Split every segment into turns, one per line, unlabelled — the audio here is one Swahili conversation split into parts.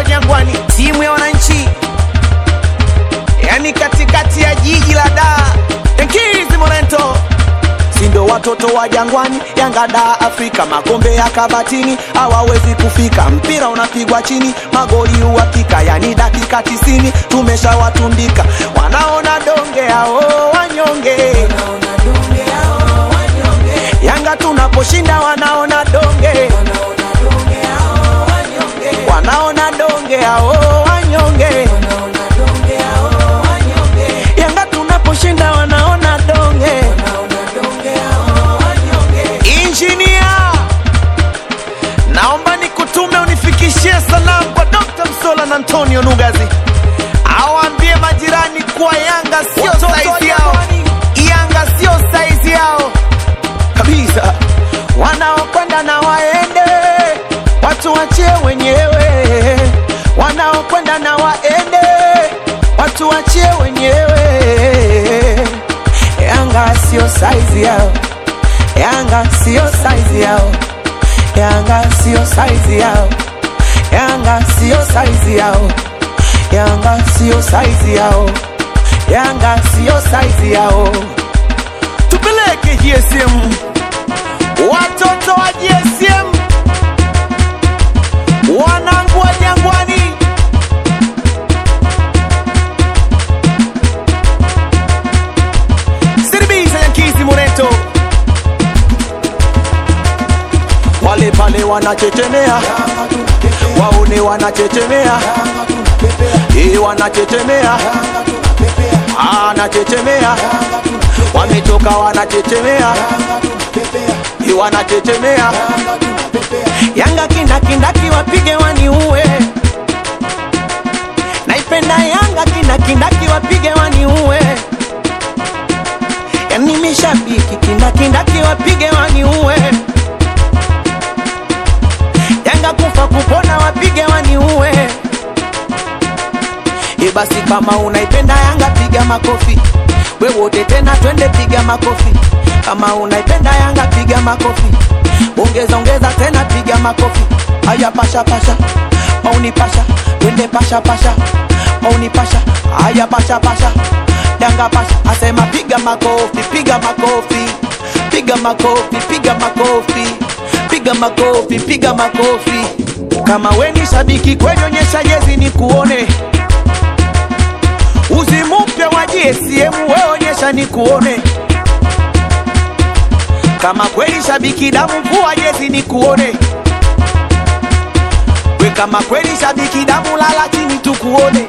Jangwani, timu ya wananchi, yani katikati ya jiji la Dar. Yankees Morento sindo watoto wa Jangwani, Yanga da Afrika, makombe ya kabatini hawawezi kufika, mpira unapigwa chini, magoli uhakika, yani dakika tisini tumeshawatundika, wanaona donge hao wanyonge Yanga tunaposhinda wanaona donge, wanaona donge hao wanyonge. Yanga tunaposhinda wanaona donge. Injinia, naomba nikutume unifikishie salamu kwa Dr. Msola na Antonio Nugazi, awaambie majirani kuwa Yanga sio saizi yao, Yanga sio saizi yao kabisa. Wanaokwenda na waende, watu wachie wenyewe. Wanaokwenda na waende, watu wachie wenyewe. Yanga sio saizi yao, Yanga sio saizi yao, Yanga sio saizi yao, Yanga sio saizi yao, Yanga sio saizi yao, Yanga sio saizi yao. Tupeleke GSM watoto wa GSM, wanangu wa Jangwani, Siribisa Yankizi Moreto, wale pale wanachechemea, waone wanachechemea, eh, wanachechemea, anachechemea, wametoka wanachechemea Ni wanachechemea Yanga kindakindaki wapige waniue, naipenda Yanga kindakindaki wapige waniue, yani mishabiki kindakindaki wapige waniue, Yanga kufa kupona wapige waniue. E basi kama unaipenda Yanga piga makofi, we wote tena twende piga makofi. Kama unaipenda Yanga piga makofi, ongeza ongeza tena piga makofi. Aya pasha pasha, mauni pasha, twende pasha pasha, mauni pasha, aya pasha pasha, Yanga pasha, asema piga makofi, piga makofi, piga makofi, piga makofi, piga makofi, piga makofi. Kama we ni shabiki kweli, onyesha jezi ni kuone uzi mpya wa GSM, we onyesha ni kuone kama kweli shabiki damu, vua jezi ni kuone we, kama kweli shabiki damu, lala chini tukuone.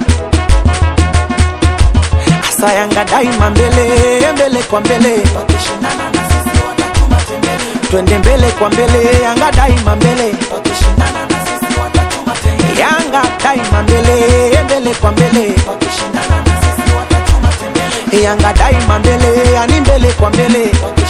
Asa Yanga daima mbele mbele kwa mbele, wakishindana na sisi watatuma tembele. Twende mbele kwa mbele, Yanga daima mbele, wakishindana na sisi watatuma tembele. Yanga daima mbele mbele kwa mbele, wakishindana na sisi watatuma tembele. Yanga daima mbele, yani mbele kwa mbele,